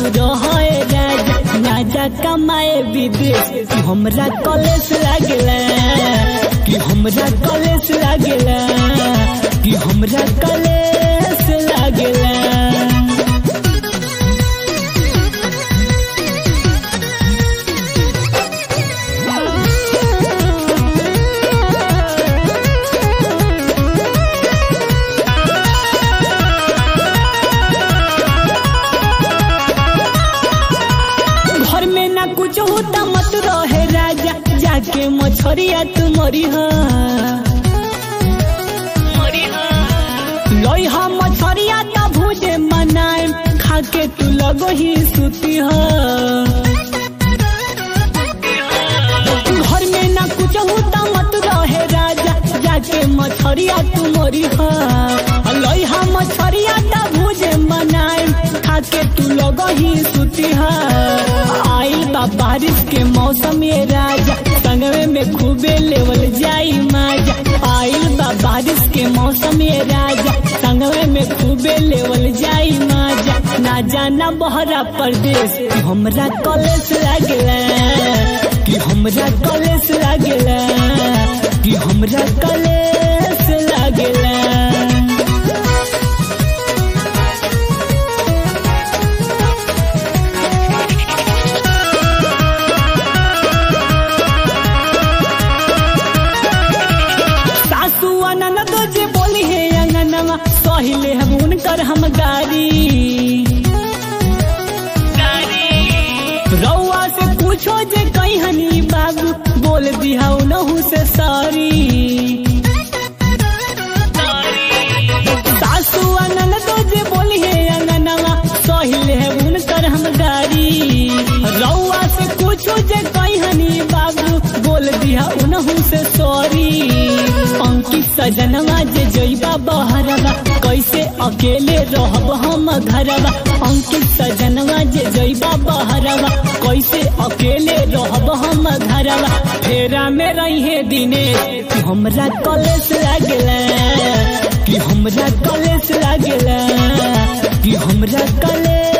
रहे राजा राजा कमाए विदेश कि हमरा कॉलेज लागला कि हमरा कॉलेज लागला कि हमरा कॉलेज लागला घर में ना कुछ होता मत रहे राजा जाके मछरिया तू मरी लोई हा मछरिया ता भूजे मनाए खाके तू लगो ही सुती ह घर में ना कुछ होता मत रहे राजा जाके मछरिया तू मरी ह लोई हा मछरिया ता भूजे मनाए खाके तू लगो ही सुती ह आइल बा बारिश के मौसम ये राजा संगवे में खूबे लेवल जाई माजा आइल बा बारिश के मौसम ये राजा संगवे में खूबे लेवल जाई माजा ना जाना बहरा परदेश कि हमरा कॉलेज लागला कि हमरा कॉलेज लागला कि हमरा कॉलेज लागला सासू अनन तो जे बोली है अंगनवा सहिले हम उनकर हम गारी रउआ से पूछो जे कहीं हनी बाबू बोल दिया उनहु से सारी सासू अनन तो जे बोली है अंगनवा सहिले है उनकर हम गारी रउआ से पूछो जे कहीं हनी बाबू बोल दिया उनहु से सॉरी अंकित सजनवा जे जइबा बहरवा कैसे अकेले रहब हम घरवा अंकित सजनवा जे जइबा बहरवा कैसे अकेले रहब हम घरवा फेरा में रही दिने कि हमरा कॉलेज लागला कि हमरा कॉलेज लागला कि हमरा कॉलेज